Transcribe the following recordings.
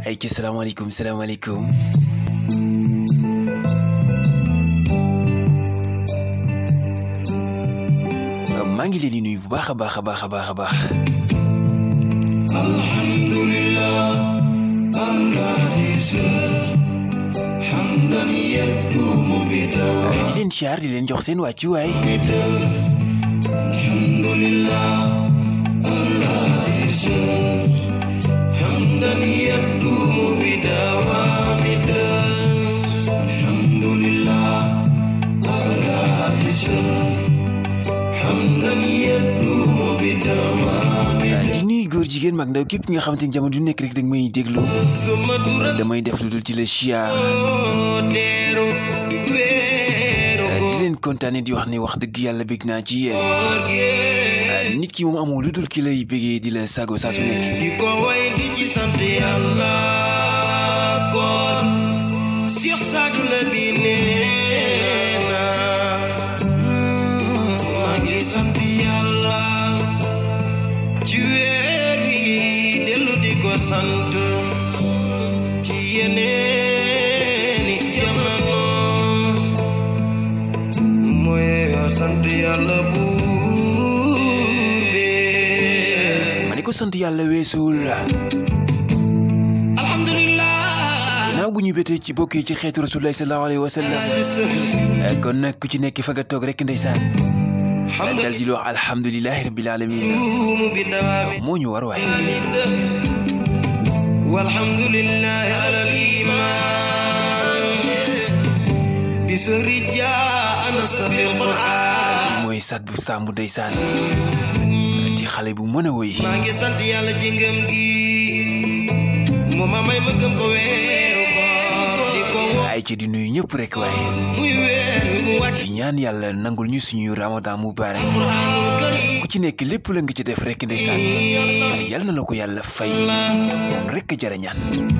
ay ci salaamaaleykum salaamaaleykum maa ngi leen di nuyu bu baax a baax a baax a baax a baax alhamdulillah hamdan yadumu bidawa di leen siyaar di leen jox seen wàccuwaay alhamdulillah hamdan yadumu bidawa alhamdulillah hamdan yadumu bidawa di nuyu góor jigéen mag ndaw képp nga xamante ni jamono ju nekk rek da nga may déglu suma durat damay def lu dul ci la siyaar deeru weeru di leen kontaane di wax ne wax dëgg yàlla bég naa ci yéen koor gi nit ki moom amoo lu dul ki lay bégee di la sago saa su nekk di ko way di ci sant yàlla koor Cheikh Sadou la bi nee na maa ngi sant yàlla ci weer wi dellu di ko sant ci yeneeni jamono mooy yoo sant yàlla buur bi ma ne ko sant yàlla weesuwul alhamdulillah naaw bu ñu bétee ci bokkee ci xeetu rasulullah sallallahu alayhi wa sallam kon nag ku ci nekk fa nga toog rek ndeysaan dal di wax alhamdulilahi rabbil alamin اليوم بدوام moo ñu war waay والحمد لله على الإيمان بسر جاء نصر القرآن mooy sat bu sàmbu ndeysaan di xale bu mën a woy maa ngi sant yàlla ci ngëm gi moo ma may ma gëm ko weeru koor di ko woo ay ci di nuyu ñëpp rek waaye muy weer wi mu wàcc di ñaan yàlla nangul ñu suñu ramadan mubarak Qur'anul karim ku ci nekk lépp la nga ci def rek ndeysaan yal na la ko yàlla fay moom rek jara ñaan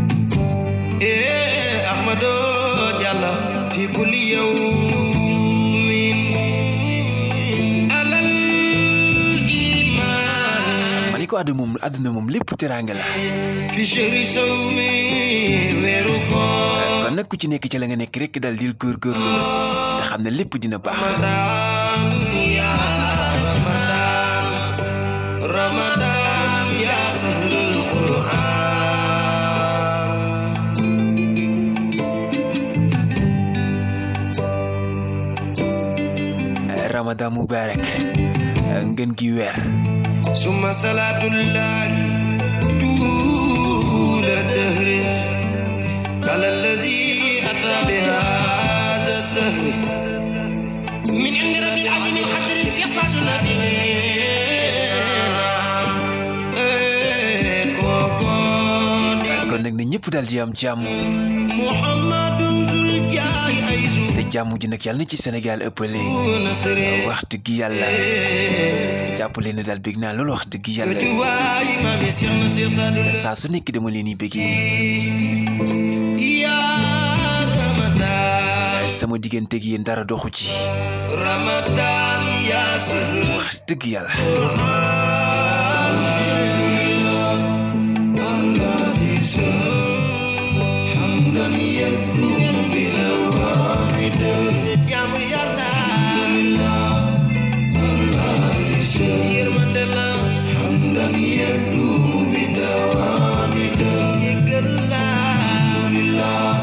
إيه أحمد جل في كل يوم على الإيمان ma ni ko àdduna moom àdduna moom lépp teraanga la في شهر صوم ويرقى kon nag ku ci nekk ci la nga nekk rek dal di góorgóorlu te xam ne lépp dina baax رمضان يا رمضان رمضان يا شهر القرآن ramadan mubarak ngeen gi weer ثم صلاة الله طول الدهر على الذي أتى بهذا السهر من عند رب العظيم القدر يصعد kon nag ne ñëpp daal di am jàmm محمد ذو الجاه أيزو te jàmm ji nag yàlla na ci Sénégal ëppale نصر wax dëgg yàlla jàppale ne daal bég naa loolu wax dëgg yàlla دواي ما مسير نصير صدر saa su nekk dama leen di bégee يا رمضان sama digganteeg yéen dara doxu ci رمضان يا سهر wax dëgg yàlla حمدا يدوم بنوامد يا يرمد الله حمدا يدوم بدوامد يقلا لله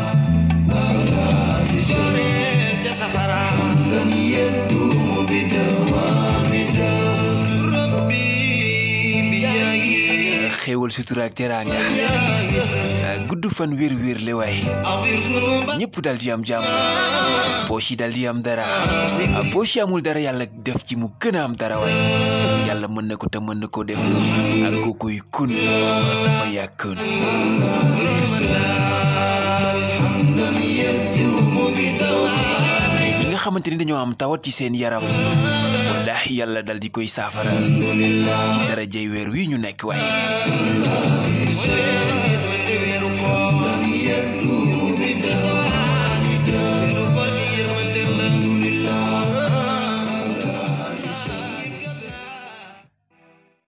سفرا حمدا يدوم بدوامد ربي بجاهي xéewal sutura ak teraanga gudd fan wér wér le waay أغفر ذنوبا ñëpp daal di am jàmm poche yi daal di am dara poche yi amul dara yàlla def ci mu gën a am dara waay yàlla mën na ko te mën na koo def ak kookuy kun ma yàkkun حمدا يدوم بدوام ñi nga xamante ni dañoo am tawat ci seen yaram wallaahi yàlla dal di koy saafara ci dara jay weer wi ñu nekk waay يدوم